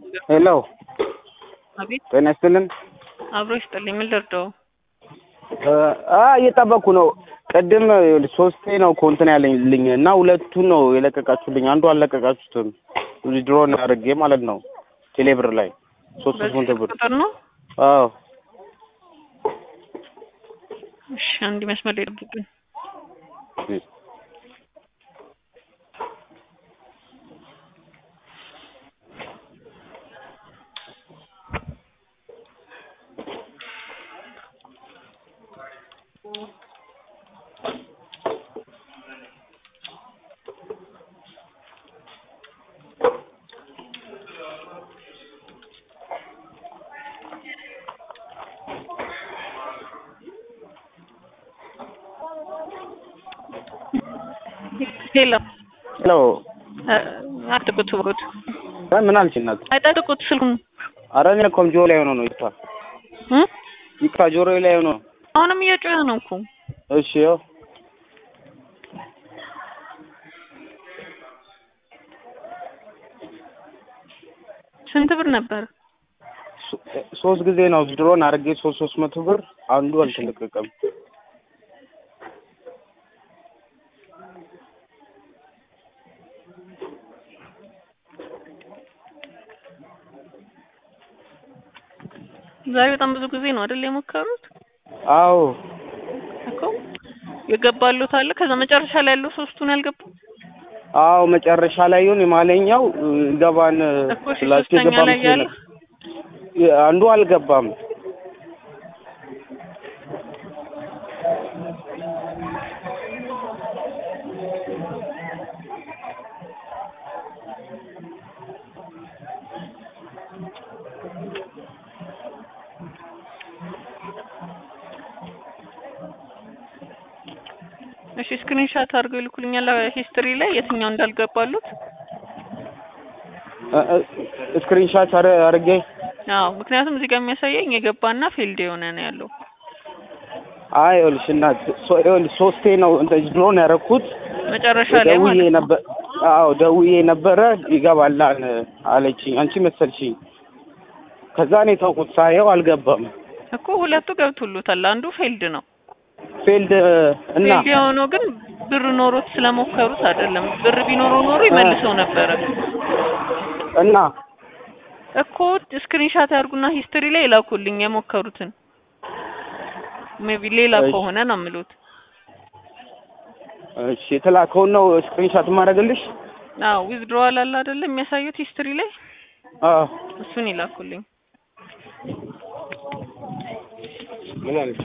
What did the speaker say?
ሄሎ አቤት ጤና ይስጥልን። አብሮ ይስጥልኝ። ምን ልርዳው? አ እየጠበቅኩ ነው። ቅድም ሶስቴ ነው እኮ እንትን ያለኝልኝ እና ሁለቱን ነው የለቀቃችሁልኝ። አንዱ አልለቀቃችሁትም። ድሮን አድርጌ ማለት ነው ቴሌብር ላይ ሶስት ሶስት መቶ በዚህ ብር። ቁጥር ነው? አዎ እሺ፣ አንድ መስመር ላይ ጠብቁኝ። ሄሎ ሄሎ አጥቁት ወት እ ምን አልሽ እናት? አይጠጥቁት ስልኩን ኧረ እኔ እኮ ጆሮ ላይ ሆኖ ነው ይታ እ ይካ ጆሮ ላይ ሆኖ ነው። አሁንም እየጮኸ ነው እኮ እሺ ያው ስንት ብር ነበር? ሶ- ሶስት ጊዜ ነው ድሮን አድርጌ ሶስት ሶስት መቶ ብር አንዱ አልተለቀቀም። ዛሬ በጣም ብዙ ጊዜ ነው አይደል የሞከሩት አዎ እኮ የገባሉት አለ። ከዛ መጨረሻ ላይ ያለው ሶስቱን ያልገባ አዎ መጨረሻ ላይ ይሁን የማለኛው ገባን እኮ እሺ፣ ስላችሁ ሶስተኛ የገባ ላይ መስሎኝ ያለ ነው። አንዱ አልገባም። እሺ ስክሪንሻት አድርገው ይልኩልኛል ሂስትሪ ላይ የትኛው እንዳልገባሉት። ስክሪንሻት አድርጌ አዎ ምክንያቱም እዚህ ጋር የሚያሳየኝ የገባና ፊልድ የሆነ ነው ያለው። አይ ይኸውልሽ እናት ሶ- ይኸውልሽ ሶስቴ ነው እንደዚህ ድሮን ያደረኩት መጨረሻ ላይ ደውዬ ማለት ነው። ነበር። አዎ ደውዬ ነበረ ይገባል አለችኝ። አንቺ መሰልሽኝ። ከዛ እኔ ተውኩት ሳየው አልገባም። እኮ ሁለቱ ገብቶሉታል። አንዱ ፊልድ ነው። ፌልድ እና ፊልድ የሆነው ግን ብር ኖሮት ስለሞከሩት አይደለም። ብር ቢኖረው ኖሮ ይመልሰው ነበረ እና እኮ ስክሪንሻት ያርጉና ሂስትሪ ላይ ይላኩልኝ የሞከሩትን። ሜቢ ሌላ እሺ። ከሆነ ነው የምሉት። እሺ የተላከውን ነው ስክሪንሻት የማደርግልሽ። አዎ ዊዝድሮዋል አለ አይደለ የሚያሳዩት ሂስትሪ ላይ አዎ እሱን ይላኩልኝ። ምን አለች?